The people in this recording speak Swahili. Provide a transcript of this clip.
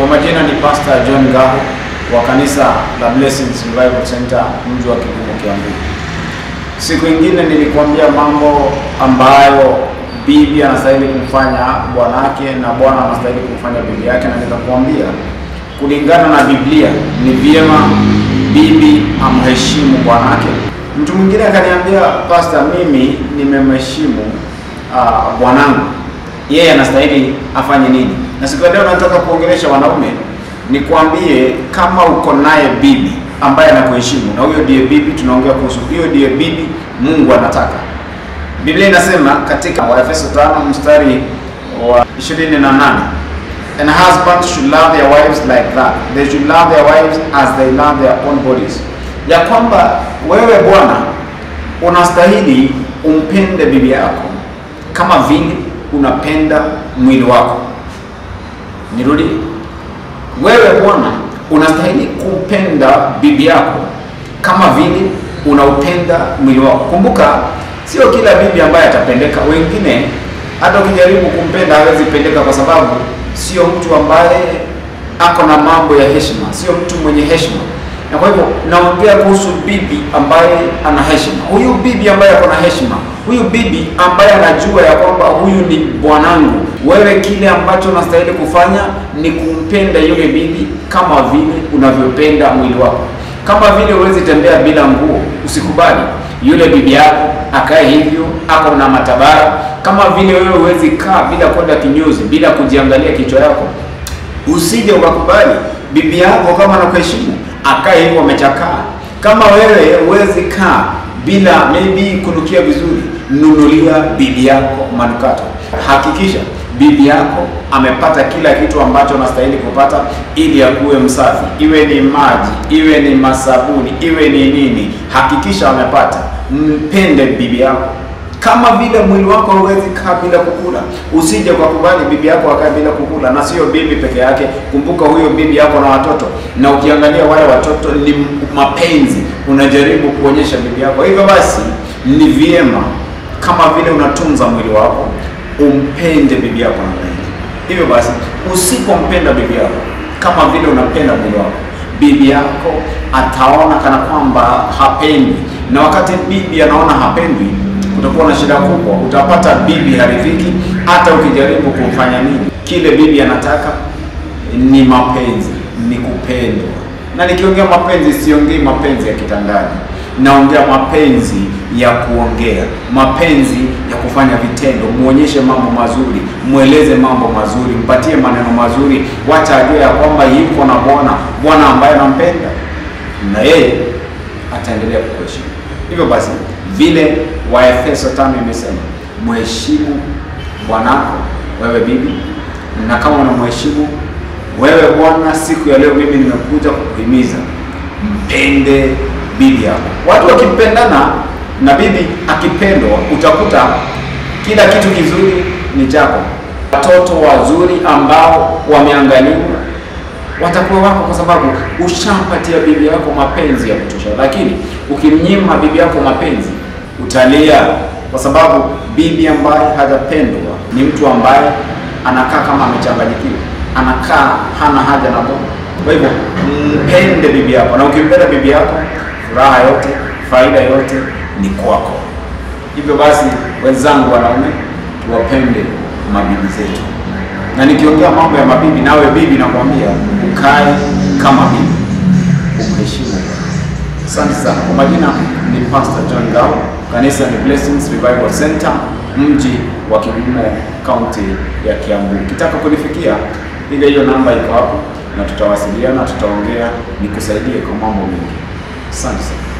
Kwa majina ni Pastor John Gaho wa kanisa la Blessings Revival Center mji wa Kigumo Kiambu. Siku ingine nilikwambia mambo ambayo bibi anastahili kumfanya bwanake na bwana anastahili kumfanya bibi yake, na nikakwambia kulingana na Biblia ni vyema bibi amheshimu bwanake. Mtu mwingine akaniambia, Pastor, mimi nimemheshimu uh, bwanangu, yeye anastahili afanye nini? Na siku ya leo nataka kuongelesha wanaume, nikwambie kama uko naye bibi ambaye anakuheshimu, na huyo ndiye bibi tunaongea kuhusu, hiyo ndiye bibi Mungu anataka. Biblia inasema katika Waefeso 5 mstari wa 28 And husbands should love their wives like that. They should love their wives as they love their own bodies. Ya kwamba wewe bwana unastahili umpende bibi yako kama vile unapenda mwili wako. Nirudi. Wewe bwana unastahili kumpenda bibi yako kama vile unaupenda mwili wako. Kumbuka, sio kila bibi ambaye atapendeka. Wengine hata ukijaribu kumpenda hawezi pendeka, kwa sababu sio mtu ambaye ako na mambo ya heshima, sio mtu mwenye heshima. Na kwa hivyo naongea kuhusu bibi ambaye ana heshima. Huyu bibi ambaye ako na heshima, huyu bibi ambaye anajua ya kwamba huyu ni bwanangu. Wewe kile ambacho unastahili kufanya ni kumpenda yule bibi kama vile unavyopenda mwili wako. Kama vile huwezi tembea bila nguo, usikubali yule bibi yako akae hivyo, ako na matabara. Kama vile wewe huwezi kaa bila kwenda kinyozi, bila kujiangalia kichwa yako, usije ukakubali bibi yako kama anakuheshimu akae hivyo amechakaa. Kama wewe huwezi kaa bila maybe kunukia vizuri, nunulia bibi yako manukato. Hakikisha bibi yako amepata kila kitu ambacho anastahili kupata ili akuwe msafi, iwe ni maji, iwe ni masabuni, iwe ni nini, hakikisha amepata. Mpende bibi yako kama vile mwili wako hauwezi kaa bila kukula, usije ukakubali bibi yako akae bila kukula. Na sio bibi peke yake, kumbuka huyo bibi yako na watoto, na ukiangalia wale watoto ni mapenzi unajaribu kuonyesha bibi yako. Hivyo basi ni vyema kama vile unatunza mwili wako umpende bibi yako namna hiyo. Hivyo basi usipompenda bibi yako kama vile unapenda mwili wako, bibi yako ataona kana kwamba hapendi, na wakati bibi anaona hapendi utakuwa na shida kubwa. Utapata bibi haridhiki, hata ukijaribu kumfanya nini. Kile bibi anataka ni mapenzi, ni kupendwa. Na nikiongea mapenzi, siongei mapenzi ya kitandani, naongea mapenzi ya kuongea, mapenzi ya kufanya vitendo. Muonyeshe mambo mazuri, mweleze mambo mazuri, mpatie maneno mazuri, wacha ajue ya kwamba yuko na Bwana, Bwana ambaye anampenda, na yeye ataendelea kukuheshimu. Hivyo basi vile Waefeso tano imesema mheshimu bwanako, wewe bibi, na kama unamheshimu wewe bwana, siku ya leo mimi nimekuja kukuhimiza mpende bibi yako. Watu wakimpendana na bibi akipendwa, utakuta kila kitu kizuri ni chako. Watoto wazuri ambao wameangaliwa watakuwa wako kwa sababu ushampatia bibi yako mapenzi ya kutosha. Lakini ukimnyima bibi yako mapenzi utalia, kwa sababu bibi ambaye hajapendwa ni mtu ambaye anakaa kama amechanganyikiwa, anakaa hana haja na Bwana. Kwa hivyo mpende bibi yako, na ukimpenda bibi yako, furaha yote, faida yote ni kwako. Hivyo basi, wenzangu wanaume, tuwapende mabibi zetu na nikiongea mambo ya mabibi, nawe bibi, nakwambia ukae kama bibi, umheshimu. Asante sana. Kwa majina ni Pastor John Gao, kanisa ni Blessings Revival Center, mji wa Kigumo, kaunti ya Kiambu. Ukitaka kunifikia, piga hiyo namba iko hapo, na tutawasiliana, tutaongea, nikusaidie kwa mambo mengi. Asante sana.